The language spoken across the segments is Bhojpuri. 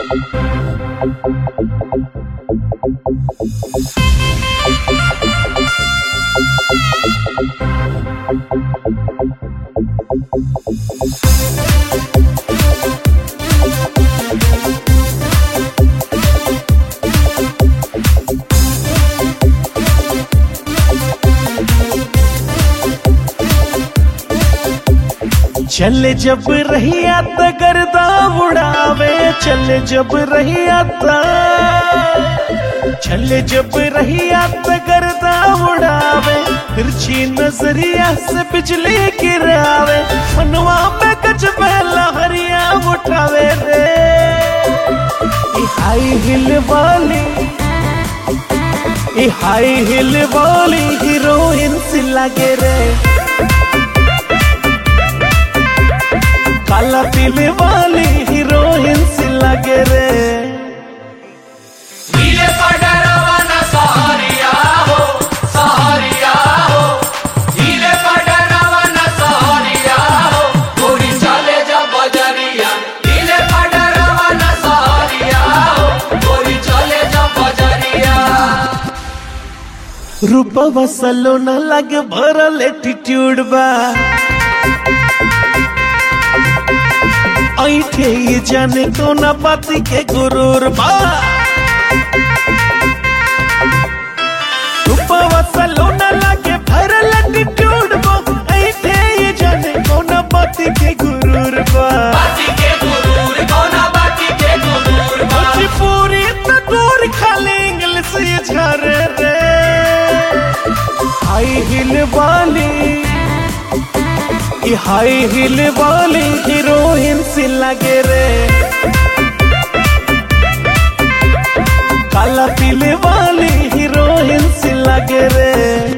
चले जब रहिया त गर्दा उड़ावे चले जब रहिया त चले जब रहिया त गर्दा उड़ावे तिरछी नजरिया से बिजली गिरावे मनवा में कच पहला हरिया उठावे रे ई हाई हिल वाली ई हाई हिल वाली हीरोइन सी लगे रे काला पीले वाली हीरोइन सी लगे रे नीले पडरवा न सहरिया हो सहरिया हो नीले पडरवा न सहरिया हो गोरी चले जब बजरिया नीले पडरवा न सहरिया हो गोरी चले जब बजरिया रूपवा सलोना लगे भरल एटीट्यूड बा ऐठे ये जाने कोना बाती के गुरूर बा रूपवा सलोना लगे भरल एटीट्यूड बा ऐठे ये जाने कोना बाती के गुरूर बा बाती के गुरूर कोना बाती के गुरूर बा पूरी त दूर खाली इंग्लिश ये झारे रे हाई हिल वाली ये हाई हिल वाली हीरोइन सी लगे रे काला पीले वाली हीरोइन सी लगे रे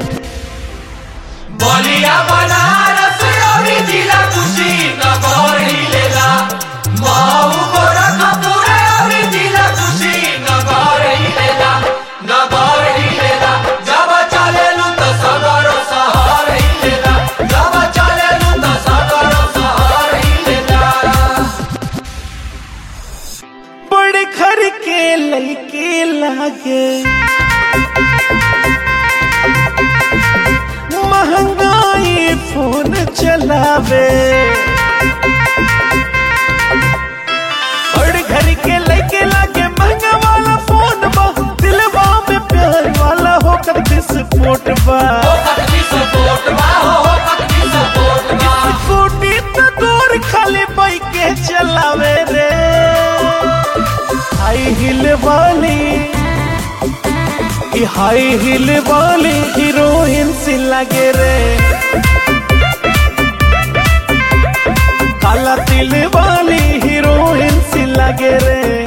बलिया बनारस अभी जिला खुशी नगर हिलेला माऊ गोरखपुर अभी जिला खुशी नगर हिलेला नगर हिलेला जब चलेलु त सगरो शहर हिलेला जब चलेलु त सगरो शहर हिलेला बड़े घर के लड़के लागे महंगाई फोन चलावे बड़े घर के लड़के लागे महंगा वाला फोन बा दिलवा में प्यार वाला होकर विस्फोट बा हो कतनी सपोर्ट बा हो कतनी सपोर्ट बा स्कूटी तो दूर खाली बाइक के चलावे रे हाई हिल वाली ये हाई हिल वाली हीरोइन सी लगे रे काला तिल वाली हीरोइन सी लगे रे